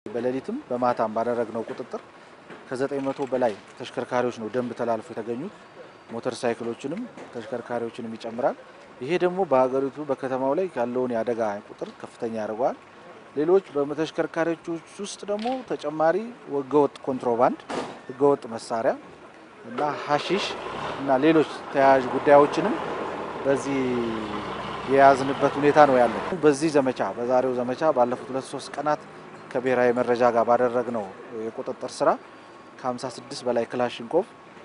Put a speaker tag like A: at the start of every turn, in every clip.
A: በሌሊትም በማታም ባደረግነው ቁጥጥር ከዘጠኝ መቶ በላይ ተሽከርካሪዎች ነው ደንብ ተላልፎ የተገኙት። ሞተር ሳይክሎችንም ተሽከርካሪዎችንም ይጨምራል። ይሄ ደግሞ በሀገሪቱ በከተማው ላይ ያለውን የአደጋ ቁጥር ከፍተኛ ያደርገዋል። ሌሎች በተሽከርካሪዎች ውስጥ ደግሞ ተጨማሪ ህገወጥ ኮንትሮባንድ፣ ህገወጥ መሳሪያ እና ሀሺሽ እና ሌሎች ተያያዥ ጉዳዮችንም በዚህ የያዝንበት ሁኔታ ነው ያለው። በዚህ ዘመቻ በዛሬው ዘመቻ ባለፉት ሁለት ሶስት ቀናት ከብሔራዊ መረጃ ጋር ባደረግነው የቁጥጥር ስራ ከ56 በላይ ክላሽንኮቭ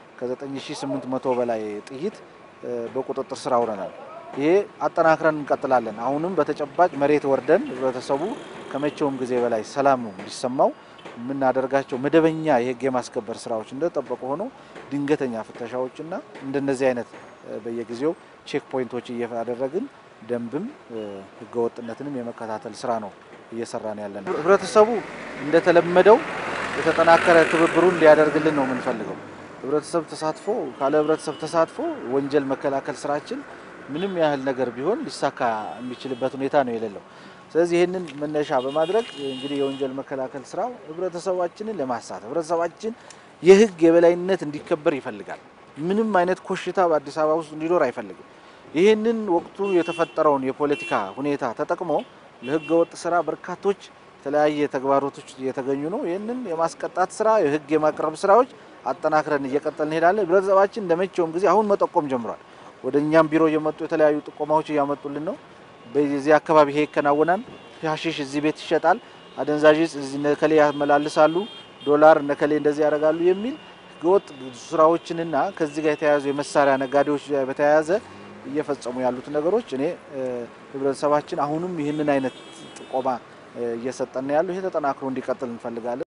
A: ከ9800 በላይ ጥይት በቁጥጥር ስር አውለናል። ይሄ አጠናክረን እንቀጥላለን። አሁንም በተጨባጭ መሬት ወርደን ህብረተሰቡ ከመቼውም ጊዜ በላይ ሰላም እንዲሰማው የምናደርጋቸው መደበኛ የህግ የማስከበር ስራዎች እንደተጠበቁ ሆኖ ድንገተኛ ፍተሻዎችና እንደነዚህ አይነት በየጊዜው ቼክ ፖይንቶች እያደረግን ደንብም ህገወጥነትንም የመከታተል ስራ ነው እየሰራን ያለን። ህብረተሰቡ እንደተለመደው የተጠናከረ ትብብሩን እንዲያደርግልን ነው የምንፈልገው። ህብረተሰብ ተሳትፎ ካለ ህብረተሰብ ተሳትፎ ወንጀል መከላከል ስራችን ምንም ያህል ነገር ቢሆን ሊሳካ የሚችልበት ሁኔታ ነው የሌለው። ስለዚህ ይህንን መነሻ በማድረግ እንግዲህ የወንጀል መከላከል ስራው ህብረተሰባችንን ለማሳተፍ ህብረተሰባችን የህግ የበላይነት እንዲከበር ይፈልጋል። ምንም አይነት ኮሽታ በአዲስ አበባ ውስጥ እንዲኖር አይፈልግም። ይህንን ወቅቱ የተፈጠረውን የፖለቲካ ሁኔታ ተጠቅሞ ለህገ ወጥ ስራ በርካቶች የተለያየ ተግባሮቶች እየተገኙ ነው። ይህንን የማስቀጣት ስራ የህግ የማቅረብ ስራዎች አጠናክረን እየቀጠል እንሄዳለን። ህብረተሰባችን እንደመቼውም ጊዜ አሁን መጠቆም ጀምሯል። ወደ እኛም ቢሮ እየመጡ የተለያዩ ጥቆማዎች እያመጡልን ነው። በዚህ አካባቢ ይሄ ይከናወናል፣ ሀሺሽ እዚህ ቤት ይሸጣል፣ አደንዛዥ እጽ እዚህ ነከሌ ያመላልሳሉ፣ ዶላር ነከሌ እንደዚህ ያደርጋሉ የሚል ህገወጥ ስራዎችንና ከዚህ ጋር የተያያዙ የመሳሪያ ነጋዴዎች ጋር በተያያዘ እየፈጸሙ ያሉት ነገሮች እኔ ህብረተሰባችን አሁንም ይህንን አይነት ጥቆማ እየሰጠን ያለው ይሄ ተጠናክሮ እንዲቀጥል እንፈልጋለን።